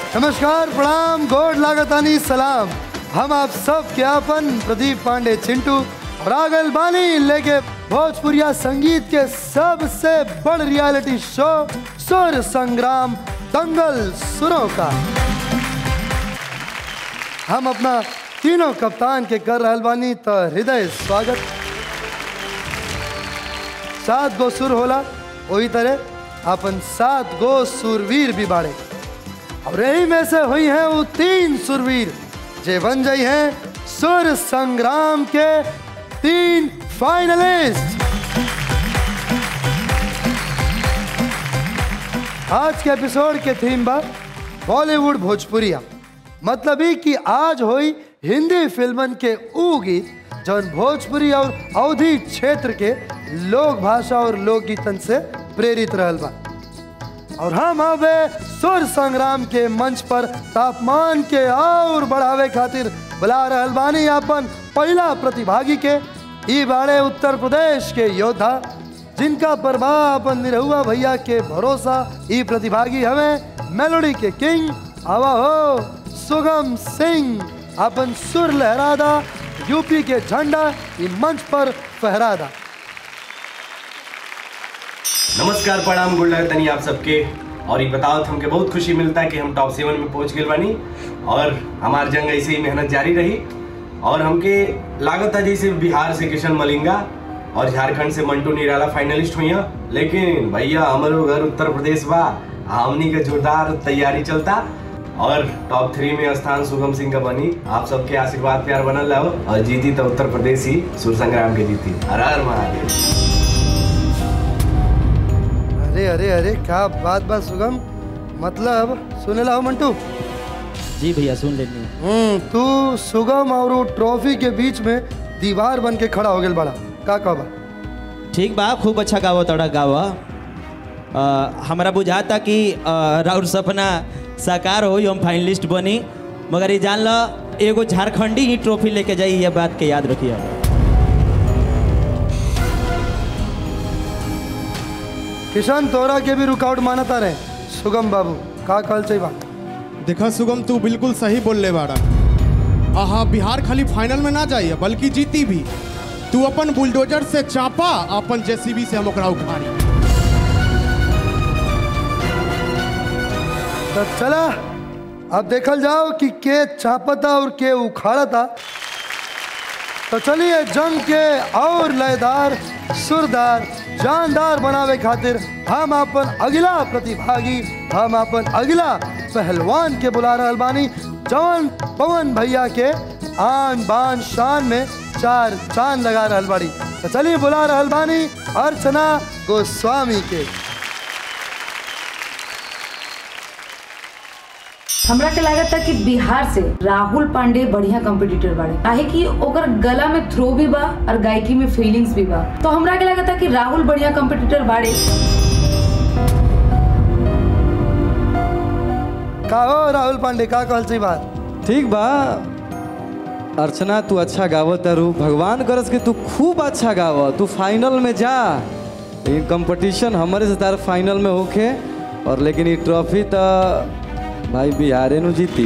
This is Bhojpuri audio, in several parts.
नमस्कार प्रणाम गोड लागतानी सलाम हम आप सब के अपन प्रदीप पांडे चिंटू रागल बानी लेके भोजपुरिया संगीत के सबसे बड़ रियलिटी शो सुर संग्राम दंगल सुरों का हम अपना तीनों कप्तान के कर रहल बानी तो हृदय स्वागत सात गो सुर होला वही तरह अपन सात गो सुरवीर भी बाड़े और यही में से हुई हैं वो तीन सुरवीर जे बन जाई हैं सुर संग्राम के तीन फाइनलिस्ट आज के एपिसोड के थीम बा बॉलीवुड भोजपुरिया मतलब ही कि आज हुई हिंदी फिल्मन के ऊ गीत जौन भोजपुरी और अवधि क्षेत्र के लोक भाषा और लोकगीतन से प्रेरित रहल बा और हम अबे सुर संग्राम के मंच पर तापमान के और बढ़ावे खातिर बुला रहल बानी अपन पहला प्रतिभागी के ई बाड़े उत्तर प्रदेश के योद्धा जिनका प्रभाव अपन निरहुआ भैया के भरोसा ई प्रतिभागी हमें मेलोडी के किंग आवा हो सुगम सिंह अपन सुर लहरादा यूपी के झंडा ई मंच पर फहरादा नमस्कार प्रणाम गुड तनी आप सबके और ये बताओ हमके बहुत खुशी मिलता है कि हम टॉप सेवन में पहुंच गए बानी और हमार जंग ऐसे ही मेहनत जारी रही और हमके लागत था जैसे बिहार से किशन मलिंगा और झारखंड से मंटू निराला फाइनलिस्ट हुई हैं लेकिन भैया हमारो घर उत्तर प्रदेश बा हमनी के जोरदार तैयारी चलता और टॉप थ्री में स्थान शुभम सिंह का बनी आप सबके आशीर्वाद प्यार बनल रहो और जीती तो उत्तर प्रदेश ही सुर संग्राम के जीती हर हर महादेव अरे अरे अरे क्या बात बात सुगम मतलब सुने ला हो मंटू जी भैया सुन लेनी हम्म तू सुगम और वो ट्रॉफी के बीच में दीवार बन के खड़ा हो गया बड़ा का कहबा ठीक बा खूब अच्छा गावा तोड़ा गावा अ, हमरा बुझाता कि अ, राउर सपना साकार हो हम फाइनलिस्ट बनी मगर ये जान लो एगो झारखंडी ही ट्रॉफी लेके जाई ये बात के याद रखिए किशन तोरा के भी रुकावट मानता रहे सुगम बाबू का कहल चाहिए बा देखा सुगम तू बिल्कुल सही बोल ले बाड़ा आहा बिहार खाली फाइनल में ना जाइए बल्कि जीती भी तू अपन बुलडोजर से चापा अपन जेसीबी से हम ओकरा उखाड़ी तो चला अब देखल जाओ कि के चापता और के उखाड़ता तो चलिए जंग के और लयदार सुरदार जानदार बनावे खातिर हम अपन अगला प्रतिभागी हम अपन अगला पहलवान के बुला रहल बानी जवन पवन भैया के आन बान शान में चार चांद लगा रहल बाड़ी तो चलिए बुला रहल बानी अर्चना गोस्वामी के हमरा के लागत था कि बिहार से राहुल पांडे बढ़िया कंपटीटर बाड़े काहे कि ओकर गला में थ्रो भी बा और गायकी में फीलिंग्स भी बा तो हमरा के लागत था कि राहुल बढ़िया कंपटीटर बाड़े का हो राहुल पांडे का कहल चाहिए बात ठीक बा अर्चना तू अच्छा गावत तारू भगवान करस कि तू खूब अच्छा गाव तू फाइनल में जा लेकिन कंपटीशन हमारे से तार फाइनल में होखे और लेकिन ये ट्रॉफी तो भाई बिहारे नु जीती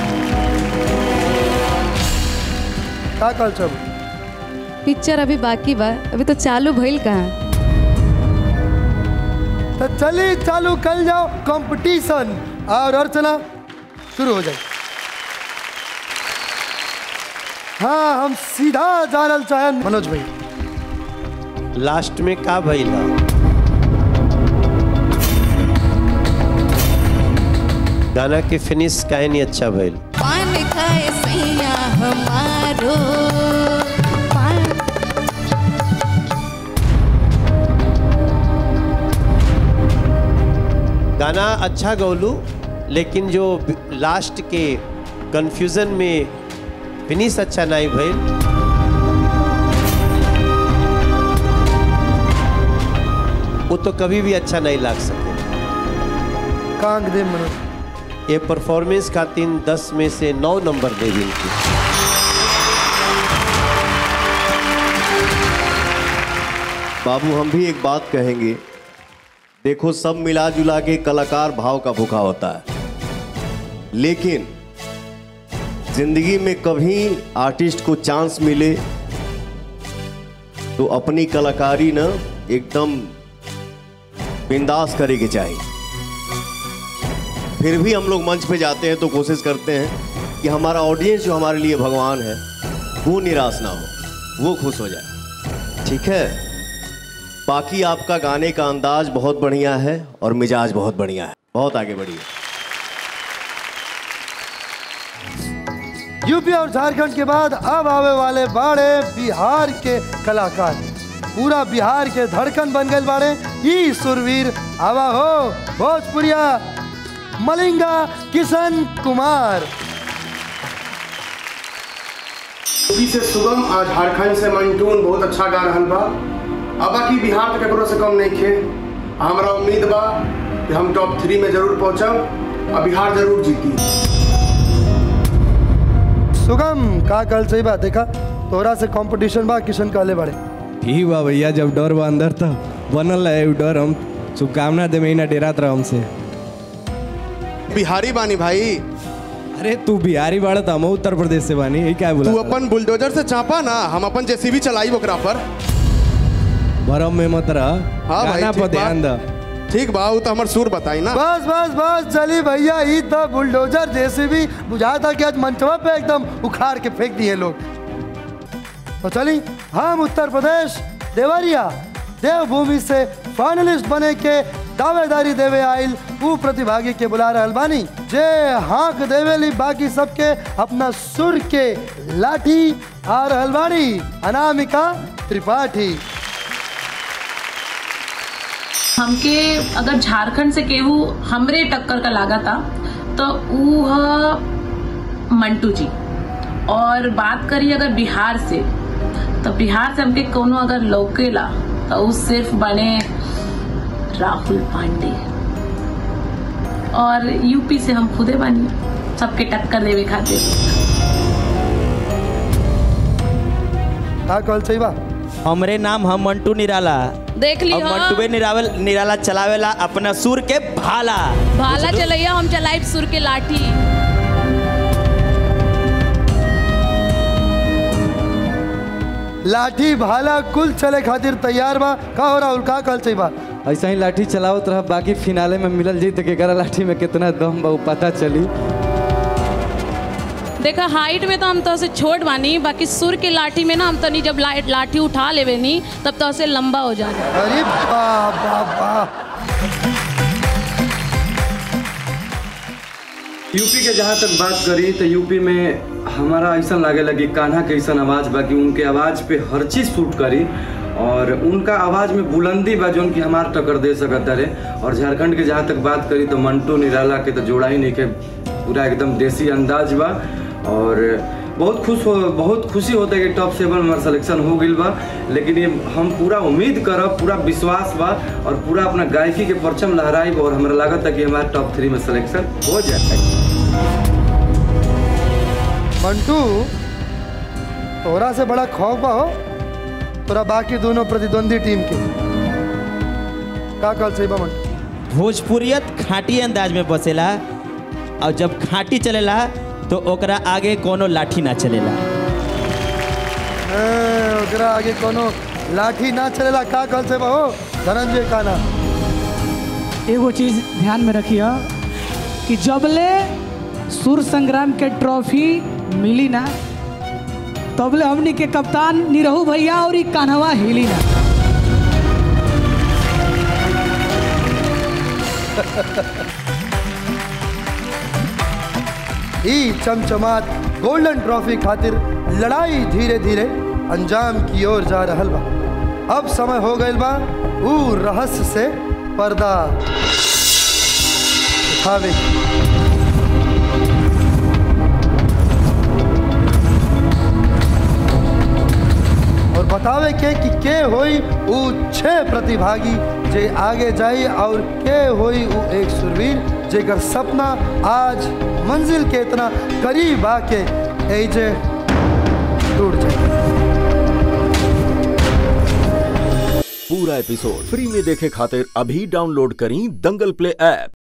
का कहल चब पिक्चर अभी बाकी बा अभी तो चालू भइल कहाँ तो चलिए चालू कर जाओ कंपटीशन और अर्चना शुरू हो जाए हाँ हम सीधा जानल चाहे मनोज भाई लास्ट में का भइला गाना के फिनिश काहे नहीं अच्छा भइल पान खाए सैया हमारो पान गाना अच्छा गौलू लेकिन जो लास्ट के कंफ्यूजन में फिनिश अच्छा नहीं भइल वो तो कभी भी अच्छा नहीं लग सके कांग दे मनोज ये परफॉर्मेंस खातिर दस में से नौ नंबर दे दी बाबू हम भी एक बात कहेंगे देखो सब मिला जुला के कलाकार भाव का भूखा होता है लेकिन जिंदगी में कभी आर्टिस्ट को चांस मिले तो अपनी कलाकारी ना एकदम बिंदास करे के चाहिए फिर भी हम लोग मंच पे जाते हैं तो कोशिश करते हैं कि हमारा ऑडियंस जो हमारे लिए भगवान है वो निराश ना हो वो खुश हो जाए ठीक है बाकी आपका गाने का अंदाज बहुत बढ़िया है और मिजाज बहुत बढ़िया है बहुत आगे बढ़िए यूपी और झारखंड के बाद अब आवे वाले बाड़े बिहार के कलाकार पूरा बिहार के धड़कन बन गए बाड़े ई सुरवीर आवा हो भोजपुरिया मलिंगा किशन कुमार यूपी से सुगम और झारखंड से मंटून बहुत अच्छा गा रहल बा अब बाकी बिहार तो केकरो से कम नहीं खे हमरा उम्मीद बा कि हम टॉप थ्री में जरूर पहुंचब और बिहार जरूर जीती सुगम का कल सही बात देखा तोरा से कंपटीशन बा किशन कहले बड़े ठीक बा भैया जब डर बा अंदर तो बनल है उ डर हम शुभकामना दे महीना डेरात रह हमसे बिहारी बानी भाई अरे तू बिहारी बाड़ा तो हम उत्तर प्रदेश से बानी यही क्या बोला तू अपन बुलडोजर से चापा ना हम अपन जेसीबी चलाई ओकरा पर भरम में मत रह हाँ भाई गाना ठीक पर ध्यान बा। द ठीक बा उ तो हमर सुर बताई ना बस बस बस चली भैया ई तो बुलडोजर जैसे भी बुझाता कि आज मंचवा पे एकदम उखाड़ के फेंक दिए लोग तो चली हम उत्तर प्रदेश देवरिया देवभूमि से फाइनलिस्ट बने के दावेदारी देवे आइल ऊ प्रतिभागी के बुला रहल बानी जे हाँक देवेली बाकी सबके अपना सुर के लाठी आ रहल बानी अनामिका त्रिपाठी हमके अगर झारखंड से केहू हमरे टक्कर का लागा था तो ऊ ह मंटू जी और बात करी अगर बिहार से तो बिहार से हमके कोनो अगर लौकेला तो ऊ सिर्फ बने राहुल पांडे और यूपी से हम खुदे बनी सबके टक्कर देवे खातिर का कल सही बा हमरे नाम हम मंटू निराला देख ली अब हाँ। मंटूबे निरावल निराला चलावेला अपना सुर के भाला भाला चलैया हम चलाइब सुर के लाठी लाठी भाला कुल चले खातिर तैयार बा का हो राहुल का कल सही बा ऐसा ही लाठी चलावत रह बाकी फिनाले में मिलल जी तो केकरा लाठी में कितना दम बा उ पता चली देखा हाइट में तो हम तो से छोट बानी बाकी सुर के लाठी में ना हम तो नहीं जब ला, लाठी उठा लेवे नी तब तो से लंबा हो जाना अरे वाह वाह वाह यूपी के जहाँ तक बात करी तो यूपी में हमारा ऐसा लागे लगी कान्हा के ऐसा आवाज़ बा कि उनके आवाज़ पे हर चीज़ सूट करी और उनका आवाज़ में बुलंदी बा जोन कि हमार टक्कर दे सकता रहे और झारखंड के जहाँ तक बात करी तो मंटू निराला के तो जोड़ा ही नहीं के पूरा एकदम देसी अंदाज बा और बहुत खुश हो बहुत खुशी होता है कि टॉप सेवन में हमारा सिलेक्शन हो गई बा लेकिन ये हम पूरा उम्मीद करब पूरा विश्वास बा और पूरा अपना गायकी के परचम लहराइब और हमारा लागत है कि हमारा टॉप थ्री में सिलेक्शन हो जाए मंटू तोरा से बड़ा खौफ बा हो तोरा बाकी दोनों प्रतिद्वंदी टीम के का कल सही बा मंटू भोजपुरियत खाटी अंदाज में बसेला और जब खाटी चलेला तो ओकरा आगे कोनो लाठी ना चलेला ए, ओकरा आगे कोनो लाठी ना चलेला का कल से बा हो धनंजय काना एगो चीज ध्यान में रखिए कि जबले सुर संग्राम के ट्रॉफी मिली ना तबले हमनी के कप्तान निरहू भैया और ई कान्हवा हिली ना ई चमचमात गोल्डन ट्रॉफी खातिर लड़ाई धीरे धीरे अंजाम की ओर जा रहल बा अब समय हो गइल बा ऊ रहस्य से पर्दा उठावे की। और बतावे के कि के होई ऊ छह प्रतिभागी जे आगे जाई और के होई ऊ एक सुरवीर जेकर सपना आज मंजिल के इतना करीब आके एजे टूट जाए पूरा एपिसोड फ्री में देखे खातिर अभी डाउनलोड करी दंगल प्ले ऐप